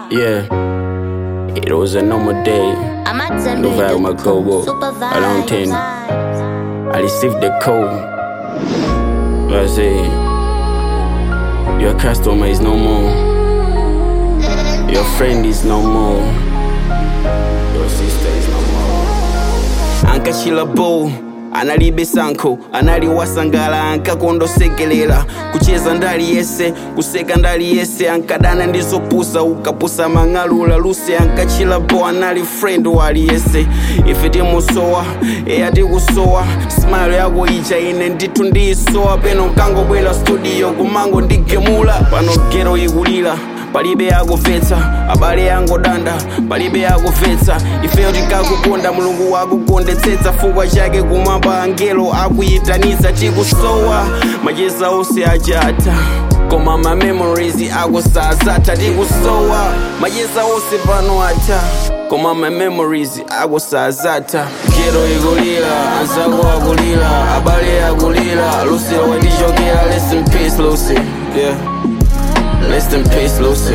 Yeah, it was a normal day. I'm at Nouvelle Zambia. Makobo, Supervise. around 10. I received the code. I say, Your customer is no more. Your friend is no more. Your sister is no more. ankachila bow analibe sankho analiwasangala ankakondosekelela kucheza ndali yese kuseka ndali yese ankadana ndizopusa ukapusa mang'alula luse ankachila bo anali friend wali yese ife timusowa eya tikusowa smile yako ija ine ndithu ndiyisowa peno nkangobwera studio kumango ndigemula pano gero ikulira palibe akupvetsa abale angodanda palibe akupvetsa ifeyo tikakukonda mulungu wakukondetsetsa fukwa chake kumwamba angelo akuyitanitsa tikusowa macheza onse achata koma ma memories akusazata tikusowa macheza onse pano ata koma ma memories akusazata gero ikulira anzako akulira abale akulira lucy watichokera rest in peace lucy yeah Rest in peace, Lucy.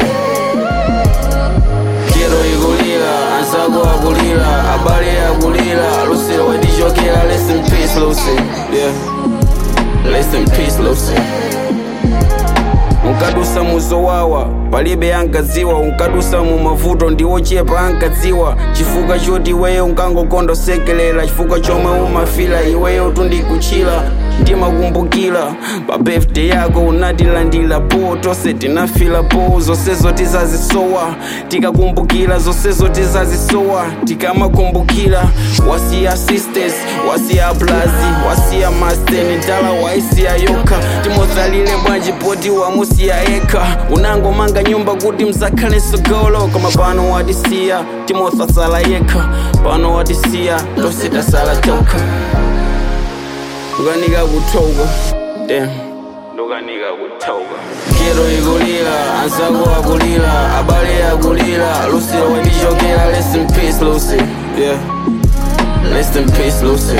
Quiero igulila, anzako akulila, abale akulila, Lucy wadichokera, rest in peace, Lucy. Yeah. Rest in peace, Lucy. unkadusa muzowawa palibe ankadziwa unkadusa mu mavuto ndiwochepa ankadziwa chifukwa choti iweyo unkangokondosekelela chifukwa chomwe umafila iweyo tundikuchila ndimakumbukira pa birthday yako unatilandira po tonse tinafila po zonsezo tizazisowa tikakumbukira zonsezo tizazisowa tikamakumbukira wasiya sisters wasiya blazi wasiya masteni dala waisiya yokha timotsalile bwanji poti wamusiya ekha unangomanga nyumba kuti mzakhale sogolo koma pano watisiya timothasala yekha pano watisiya tonse tasala tokha ukanika kuthoka damn ndokanika kuthoka gero ikulira anzako akulira abale akulira lucy wadichokera rest in peace lucy yeah rest in peace lucy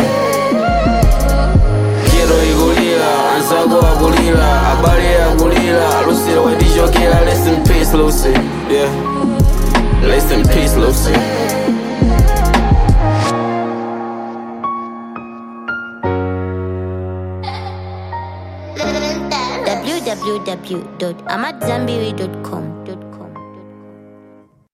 gero ikulira anzako akulira abale akulira lucy wadichokera rest in peace lucy yeah rest in peace lucy www.amatzambiri.com.